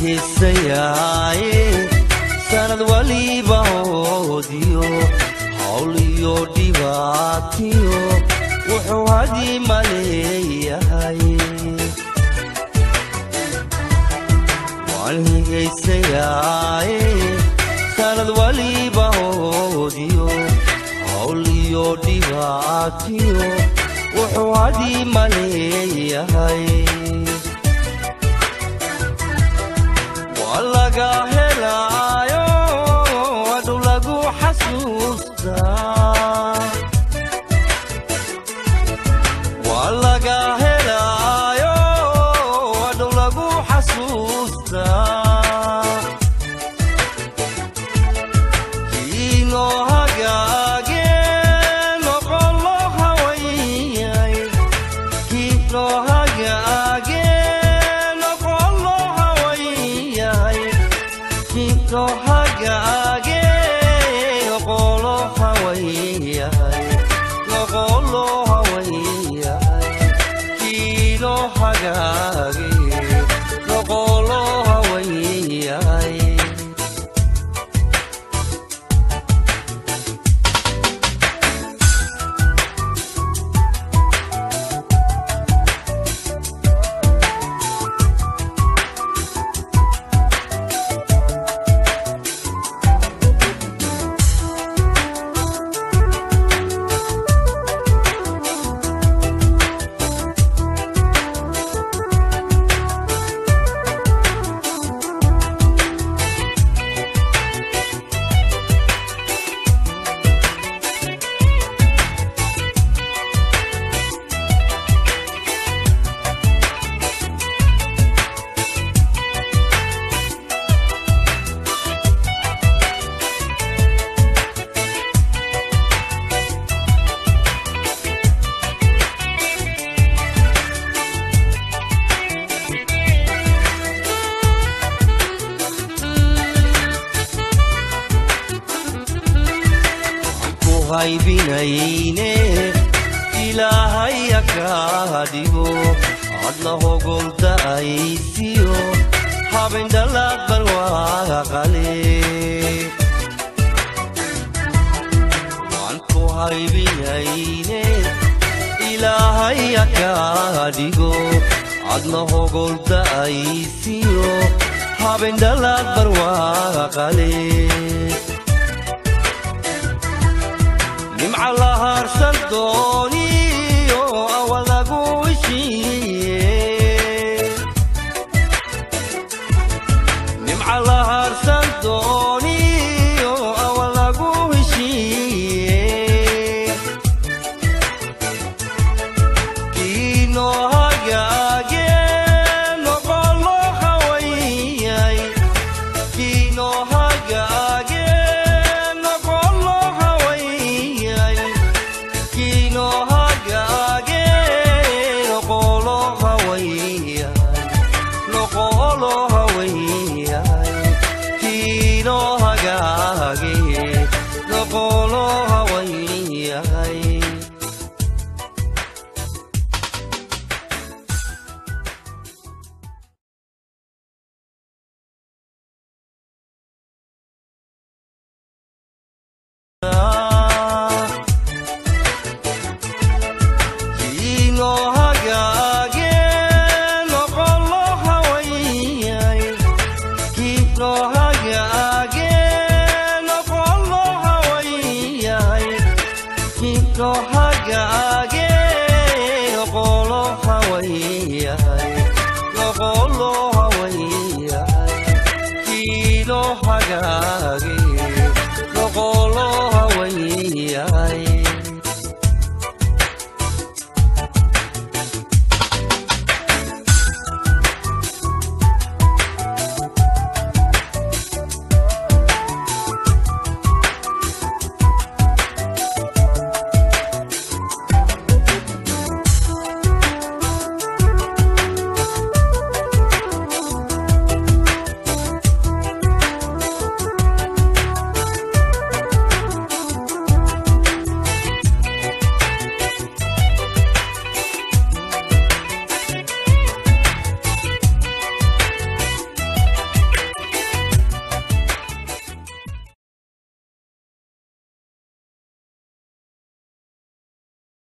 heesayaaye sanad waliba hoodiyo hawl iyo dhibaatiyo wuxuu hadii maleeyahay waan higaysayaaye sanad waliba hoodiyo hawl iyo dhibaatiyo wuxuu hadii maleeyahay waa laga helaayo adhu lagu xasuustaa waa laga helaayo adhu lagu xasuustaa kiinoo hagaage noqolo hawayay kiinoo hagaage noqolo hawayay kiinoo hagaage noqolo hawayay noqolo hawayay kiinoo hagaage noqolo hawayay ku haybinayne ilaahaya kaa dhigo adna hogoldaaysiyo habendhalaad barwaaqale waan ku haybinayne ilaahaya kaa dhigo adna hogoldaaysiyo habendhalaad barwaaqale nimca la haarsan doo